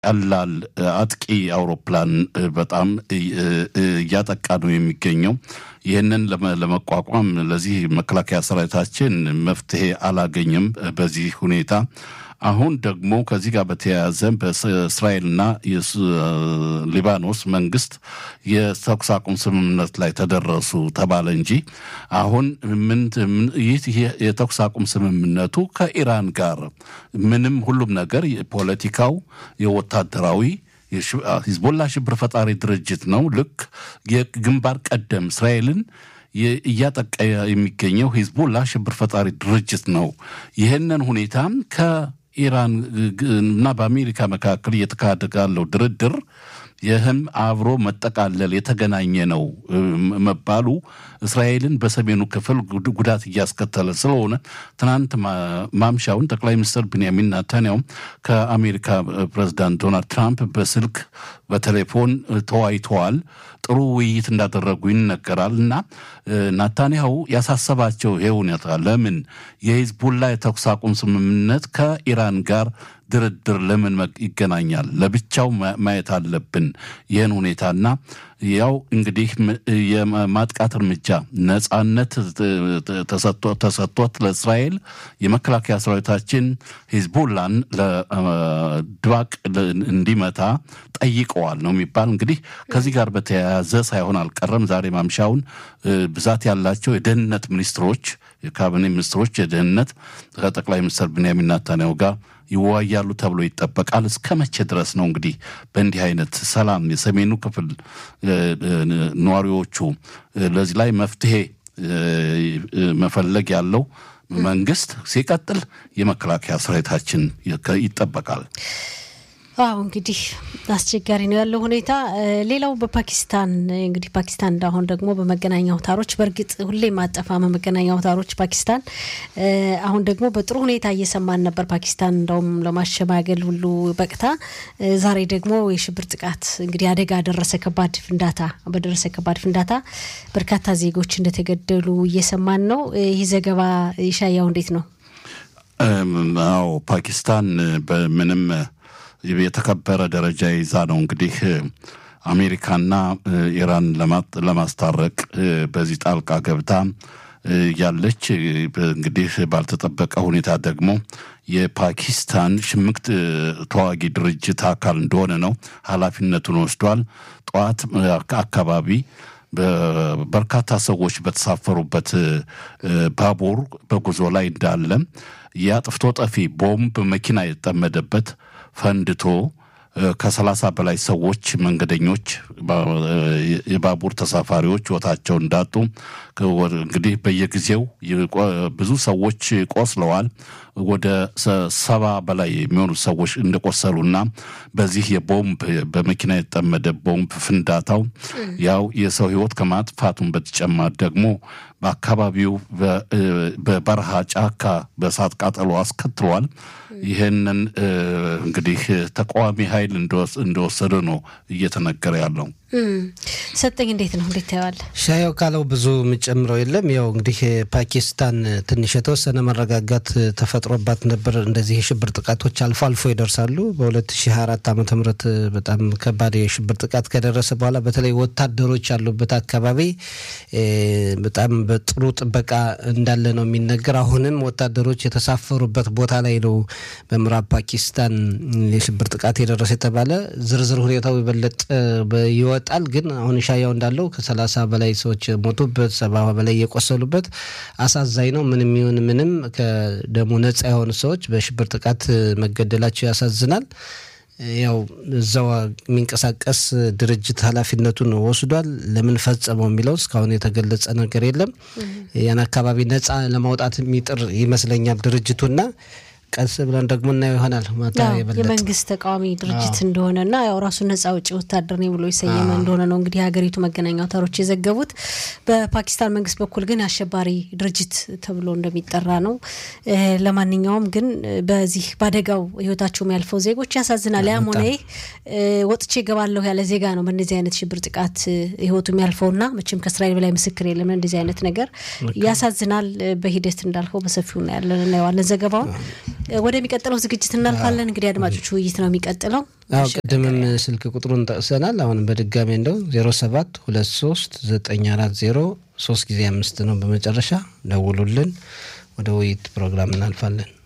ቀላል አጥቂ አውሮፕላን በጣም እያጠቃ ነው የሚገኘው። ይህንን ለመቋቋም ለዚህ መከላከያ ሰራዊታችን መፍትሄ አላገኘም። በዚህ ሁኔታ አሁን ደግሞ ከዚህ ጋር በተያያዘ በእስራኤልና ሊባኖስ መንግስት የተኩስ አቁም ስምምነት ላይ ተደረሱ ተባለ እንጂ አሁን ምን ይህ የተኩስ አቁም ስምምነቱ ከኢራን ጋር ምንም ሁሉም ነገር የፖለቲካው የወታደራዊ ሂዝቦላ ሽብር ፈጣሪ ድርጅት ነው። ልክ የግንባር ቀደም እስራኤልን እያጠቃ የሚገኘው ሂዝቦላ ሽብር ፈጣሪ ድርጅት ነው። ይህንን ሁኔታም ከኢራን እና በአሜሪካ መካከል እየተካሄደ ያለው ድርድር ይህም አብሮ መጠቃለል የተገናኘ ነው መባሉ እስራኤልን በሰሜኑ ክፍል ጉዳት እያስከተለ ስለሆነ ትናንት ማምሻውን ጠቅላይ ሚኒስትር ብንያሚን ናታንያው ከአሜሪካ ፕሬዚዳንት ዶናልድ ትራምፕ በስልክ በቴሌፎን ተወያይተዋል። ጥሩ ውይይት እንዳደረጉ ይነገራል። እና ናታንያሁ ያሳሰባቸው ይሄ ሁኔታ ለምን የሂዝቡላ የተኩስ አቁም ስምምነት ከኢራን ጋር ድርድር ለምን ይገናኛል? ለብቻው ማየት አለብን ይህን ሁኔታና ያው እንግዲህ የማጥቃት እርምጃ ነጻነት ተሰጥቶት ለእስራኤል የመከላከያ ሰራዊታችን ሂዝቡላን ለድባቅ እንዲመታ ጠይቀዋል ነው የሚባል። እንግዲህ ከዚህ ጋር በተያያዘ ሳይሆን አልቀረም ዛሬ ማምሻውን ብዛት ያላቸው የደህንነት ሚኒስትሮች፣ የካቢኔ ሚኒስትሮች የደህንነት ከጠቅላይ ሚኒስትር ብንያሚን ናታንያሁ ጋር ይወያያሉ ተብሎ ይጠበቃል። እስከ መቼ ድረስ ነው እንግዲህ በእንዲህ አይነት ሰላም የሰሜኑ ክፍል ነዋሪዎቹ ለዚህ ላይ መፍትሄ መፈለግ ያለው መንግስት ሲቀጥል የመከላከያ ሰራዊታችን ይጠበቃል። አዎ እንግዲህ አስቸጋሪ ነው ያለው ሁኔታ። ሌላው በፓኪስታን እንግዲህ ፓኪስታን እንዳሁን ደግሞ በመገናኛ አውታሮች በእርግጥ ሁሌም አጠፋም መገናኛ አውታሮች ፓኪስታን አሁን ደግሞ በጥሩ ሁኔታ እየሰማን ነበር። ፓኪስታን እንደውም ለማሸማገል ሁሉ በቅታ ዛሬ ደግሞ የሽብር ጥቃት እንግዲህ አደጋ ደረሰ። ከባድ ፍንዳታ በደረሰ ከባድ ፍንዳታ በርካታ ዜጎች እንደተገደሉ እየሰማን ነው። ይህ ዘገባ ይሻያው እንዴት ነው? አዎ ፓኪስታን በምንም የተከበረ ደረጃ ይዛ ነው እንግዲህ አሜሪካና ኢራን ለማስታረቅ በዚህ ጣልቃ ገብታ ያለች። እንግዲህ ባልተጠበቀ ሁኔታ ደግሞ የፓኪስታን ሽምቅ ተዋጊ ድርጅት አካል እንደሆነ ነው ኃላፊነቱን ወስዷል። ጠዋት አካባቢ በርካታ ሰዎች በተሳፈሩበት ባቡር በጉዞ ላይ እንዳለ የአጥፍቶ ጠፊ ቦምብ መኪና የተጠመደበት ፈንድቶ ከሰላሳ በላይ ሰዎች መንገደኞች፣ የባቡር ተሳፋሪዎች ሕይወታቸው እንዳጡ እንግዲህ በየጊዜው ብዙ ሰዎች ቆስለዋል። ወደ ሰባ በላይ የሚሆኑ ሰዎች እንደቆሰሉና በዚህ የቦምብ በመኪና የተጠመደ ቦምብ ፍንዳታው ያው የሰው ሕይወት ከማጥፋቱን በተጨማሪ ደግሞ በአካባቢው በበረሃ ጫካ በእሳት ቃጠሎ አስከትሏል። ይህንን እንግዲህ ተቃዋሚ ኃይል እንደወሰደ ነው እየተነገረ ያለው። ሰጠኝ እንዴት ነው እንዴት ታየዋለህ? ሻያው ካለው ብዙ የምጨምረው የለም። ያው እንግዲህ ፓኪስታን ትንሽ የተወሰነ መረጋጋት ተፈጥሮባት ነበር። እንደዚህ የሽብር ጥቃቶች አልፎ አልፎ ይደርሳሉ። በ2024 ዓ ም በጣም ከባድ የሽብር ጥቃት ከደረሰ በኋላ በተለይ ወታደሮች ያሉበት አካባቢ በጣም በጥሩ ጥበቃ እንዳለ ነው የሚነገር። አሁንም ወታደሮች የተሳፈሩበት ቦታ ላይ ነው በምዕራብ ፓኪስታን የሽብር ጥቃት የደረሰ የተባለ ዝርዝር ሁኔታው የበለጠ ይወጣል። ግን አሁን ሻያው እንዳለው ከሰላሳ በላይ ሰዎች ሞቱበት፣ ሰባ በላይ የቆሰሉበት አሳዛኝ ነው። ምንም ይሁን ምንም ከደሞ ነጻ የሆኑ ሰዎች በሽብር ጥቃት መገደላቸው ያሳዝናል። ያው እዛው የሚንቀሳቀስ ድርጅት ኃላፊነቱን ወስዷል። ለምን ፈጸመው የሚለው እስካሁን የተገለጸ ነገር የለም። ያን አካባቢ ነጻ ለማውጣት የሚጥር ይመስለኛል ድርጅቱና ቀስ ብለን ደግሞ እናየው ይሆናል። ማታ የመንግስት ተቃዋሚ ድርጅት እንደሆነና ያው ራሱን ነጻ አውጪ ወታደር ነኝ ብሎ የሰየመ እንደሆነ ነው እንግዲህ የሀገሪቱ መገናኛ አውታሮች የዘገቡት። በፓኪስታን መንግስት በኩል ግን አሸባሪ ድርጅት ተብሎ እንደሚጠራ ነው። ለማንኛውም ግን በዚህ በአደጋው ህይወታቸው የሚያልፈው ዜጎች ያሳዝናል። ያም ሆነ ይህ ወጥቼ እገባለሁ ያለ ዜጋ ነው በእነዚህ አይነት ሽብር ጥቃት ህይወቱ የሚያልፈውና መቼም ከእስራኤል በላይ ምስክር የለም። እንደዚህ አይነት ነገር ያሳዝናል። በሂደት እንዳልከው በሰፊው እናያለን እናየዋለን ዘገባውን ወደሚቀጥለው ዝግጅት እናልፋለን። እንግዲህ አድማጮች ውይይት ነው የሚቀጥለው። አዎ ቅድምም ስልክ ቁጥሩን ጠቅሰናል። አሁንም በድጋሚ እንደው ዜሮ ሰባት ሁለት ሶስት ዘጠኝ አራት ዜሮ ሶስት ጊዜ አምስት ነው በመጨረሻ ደውሉልን። ወደ ውይይት ፕሮግራም እናልፋለን።